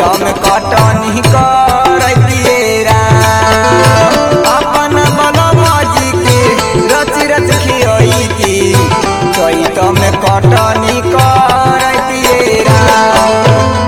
में कटनी करतिए राम अपन बलमजी के रच रच खियती चैत में कटनी करतिए राम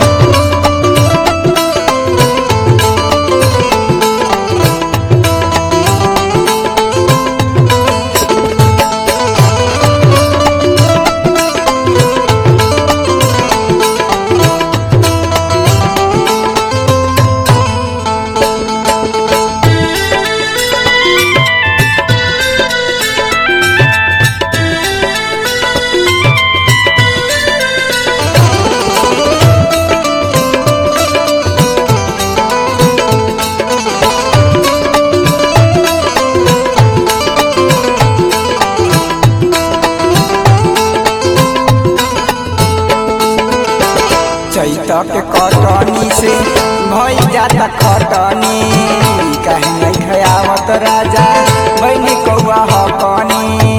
चैत के कटनी से भई जाता खटनी कहीं नहीं खयावत राजा बहनी कौआ हकनी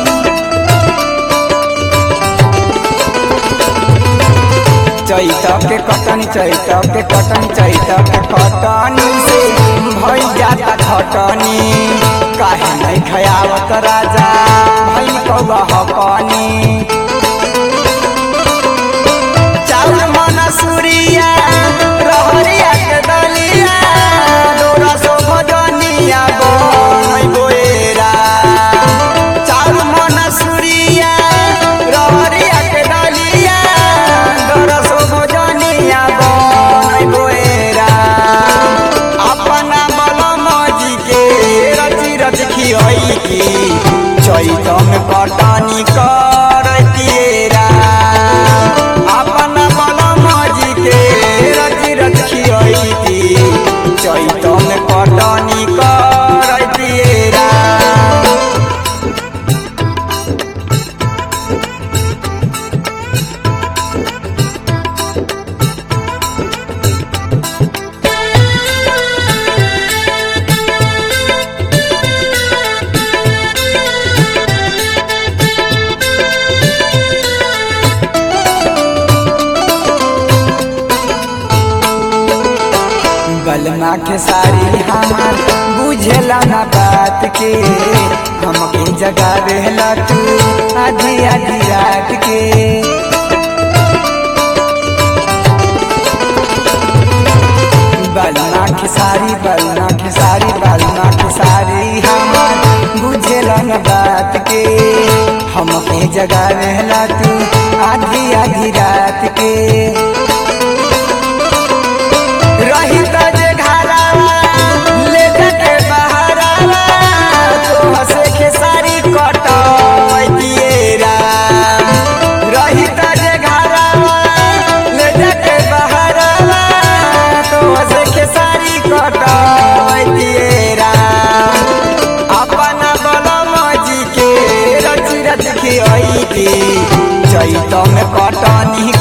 चैत के कटनी चैत के कटनी चैत के कटनी से भई जाता खटनी काहे नहीं खयावत राजा भई कौआ हकनी चाउर मन सुरिया रहरिया के दलिया डोरा सो भजनिया बनई बोएरा चाउर मन सुरिया रहरिया के दलिया डोरा सो भजनिया बनई बोएरा अपना बलम जी के रची रच खियई की चैत में कटनी करतिए राम अपन बलम जी के रच रच खियती चैत में कटनी करतिए राम बलमा के सारी हमार बुझेला ना बात के हमके जगा रहला तू आधी आधी रात के बलमा के सारी बलमा के सारी बलमा के सारी हमार बुझेला ना बात के हमके जगा रहला तू आधी आधी रात के रही त जे घरावा ले जाके बहारावा तो हसे खेसारी कटैतिए राम रही त जे घरावा ले जाके बहारावा तो हसे खेसारी कटैतिए राम अपना बलम जी के रच रच खियती चैत में कटनी